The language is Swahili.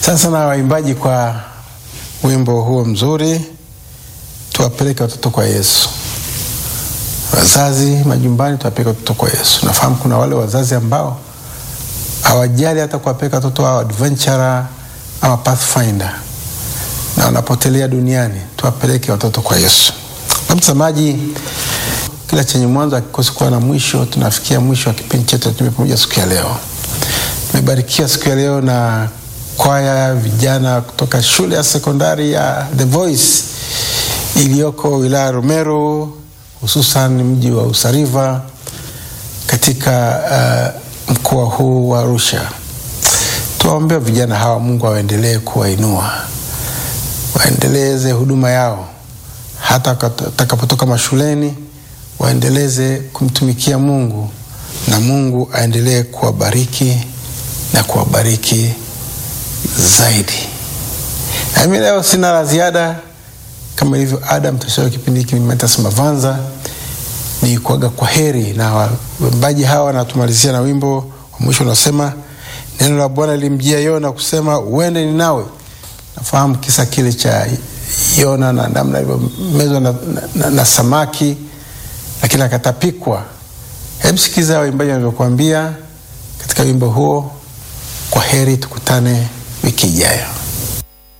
Asante sana waimbaji kwa wimbo huo mzuri, tuwapeleke watoto kwa Yesu. Wazazi majumbani, tuwapeleke watoto kwa Yesu. Nafahamu kuna wale wazazi ambao hawajali hata kuwapeleka watoto wao adventure ama pathfinder na wanapotelea duniani. Tuwapeleke watoto kwa Yesu. Na mtazamaji, kila chenye mwanzo hakikosi kuwa na mwisho. Tunafikia mwisho wa kipindi chetu cha Tume Pamoja siku ya leo. Tumebarikiwa siku ya leo na kwaya vijana kutoka shule ya sekondari ya The Voice iliyoko wilaya ya Rumero, hususan mji wa Usariva katika uh, mkoa huu wa Arusha. Tuwaombea vijana hawa, Mungu awaendelee kuwainua, waendeleze huduma yao hata watakapotoka mashuleni, waendeleze kumtumikia Mungu na Mungu aendelee kuwabariki na kuwabariki zaidi. Na mimi leo sina la ziada, kama ilivyo ada, mtashauri kipindi hiki Mathias Mavanza ni kuaga kwa heri, na waimbaji hawa wanatumalizia na wimbo wa mwisho unasema, neno la Bwana lilimjia Yona kusema uende Ninawi. Nafahamu kisa kile cha Yona na namna alivyomezwa na, na, na, na samaki lakini akatapikwa. Hebu sikiza waimbaji wanavyokuambia katika wimbo huo. Kwa heri, tukutane wiki ijayo.